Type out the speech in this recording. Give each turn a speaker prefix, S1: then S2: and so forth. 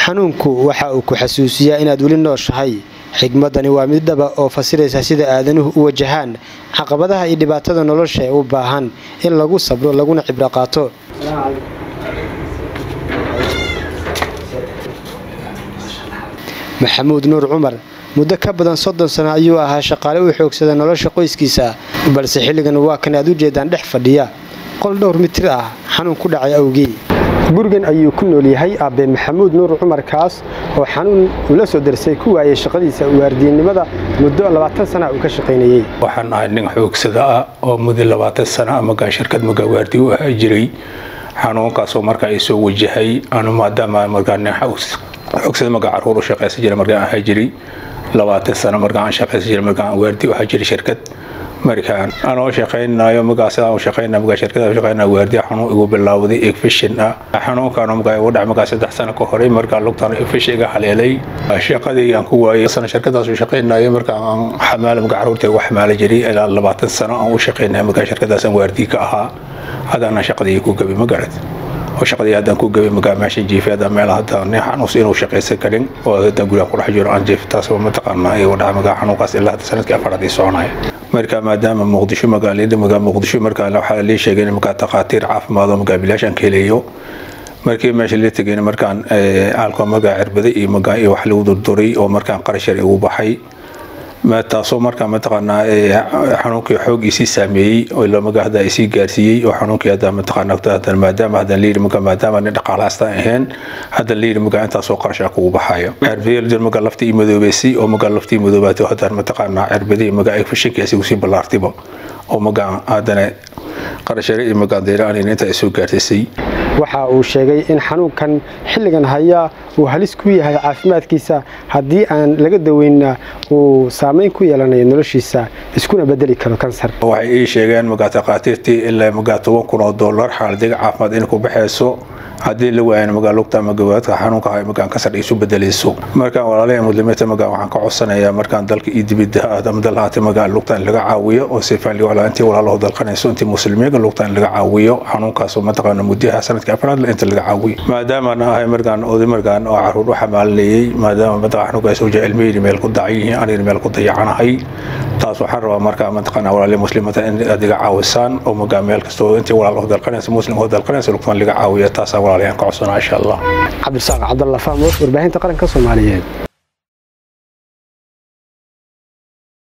S1: xanuunku waxa uu ku xasuusiyaa inaad weli nooshahay xigmadani waa mid dhaba oo fasiraysa sida aadanuhu u wajahaan caqabadaha iyo dhibaatada nolosha ee u baahan in lagu sabro laguna cibro qaato maxamuud nuur cumar muddo ka badan soddon sano ayuu ahaa shaqaale u xoogsada nolosha qoyskiisa balse xilligan waa kan aad u jeedaan dhex fadhiya qol dhowr mitir ah xanuun ku dhacay awgii gurigan ayuu ku nool yahay aabe maxamuud nuur cumar kaas oo xanuun ula soo darsay ku waayay shaqadiisa waardiyanimada muddo labaatan sana uu ka shaqaynayey
S2: waxaan ahay nin xoogsada ah oo muddo labaatan sana magaa shirkad magaa waardiye u ahaa jiray xanuunkaasoo markaa i soo wajahay anu maadaama markaa nin xoogsada magaa caruur u shaqaysan jira markaan ahaa jiray labaatan sano markaan aan shaqaysan jira markaan waardiye u ahaa jiray shirkad markaan anoo shaqaynayo magaa sidaan u shaqaynaa magaa shirkada shaqaynaa waardiya xanuun igu bilaawday egfishin ah xanuunkaan magaa igu dhacay magaa saddex sano ka horay markaa lugtaan egfish iga haleelay shaqadii aan ku waayay sana shirkadaas u shaqaynayo markaa aan xamaala magaa caruurta ugu xamaala jiray ilaa labaatan sano aan u shaqaynaya magaa shirkadaasaan waardiye ka ahaa hadaana shaqadii ku gabay magarad oo shaqadii haddaan ku gabay magaa meesha jiifay haddaan meel haddaan nin xanuus inuu shaqaysan karin oo haddaan guriga ku dhex jiro aan jiif taas mataqaanaa igu dhaca magaa xanuunkaas ilaa hadda sanadkii afaraad ii soconaya marka maadaama muqdisho magaalada magaa muqdisho markaa waxaa lii sheegay in magaa takhaatiir caafimaad oo magaa bilaashaan ka helayo markii meesha la tegayna markaan aalko magaa cirbada iyo magaa iyo wax lagu durduray oo markaan qarashar igu baxay taasoo markaa mataqaanaa xanuunkii xoogiisii saameeyey oo ilo magaa hadda isii gaarsiiyey oo xanuunkii hadda mataqaanaa maadaama haddan layidhi magaa maadaama nin dhaqaalahaastaan ahayn haddan layidhi magaa intaasoo qarashaa kugu baxayo cirbadii magaa laftii madoobeysay oo magaa laftii madoobaatay oo haddaan mataqaanaa cirbadii magaa egfishinkii asigu sii ballaartiba oo magaa haddana qarashare iyo magaa deyraanin intaa isoo gaarsiisay
S1: waxa uu sheegay in xanuunkan xilligan haya uu halis ku yahay caafimaadkiisa haddii aan laga daweynna uu saamayn ku yeelanayo noloshiisa iskuna bedeli karo kansar
S2: waxay ii sheegeen magaa takhaatiirtii ilaa magaa toban kun oo dollar xaaladiga caafimaad inay ku baxayso haddii la waayan magaa lugta ama gawaadka xanuunka hay magaan kasar isu bedelayso markaan walaalaha muslimiinta magaa waxaan ka codsanayaa markaan dalka iyo dibidda ama dalhaata magaa lugta in laga caawiyo oo si fiican walaa intii walaalaho dalqanayso intii muslimiinka lugta in laga caawiyo xanuunkaasoo mataqaana muddaha sanadkii afraad inta laga caawiyo maadaama aan ahay markaan oday markaan oo caruur u xamaalinayay maadaama mataqa xanuunkaas uu jecel ilmihii meel ku dacan yihiin anigana meel ku dayacanahay taas waxaan rabaa markaa mataqaana walaalihi muslimiinta in aad iga caawisaan oo magaa meel kastoo intii walaalaho dalqanaysa muslimho dalqanaysa lugtan laga caawiyo taasaa walaalahan ka codsanaa insha allah
S1: cabdisaaq cabdalla fahmoos warbaahinta qaranka soomaaliyeed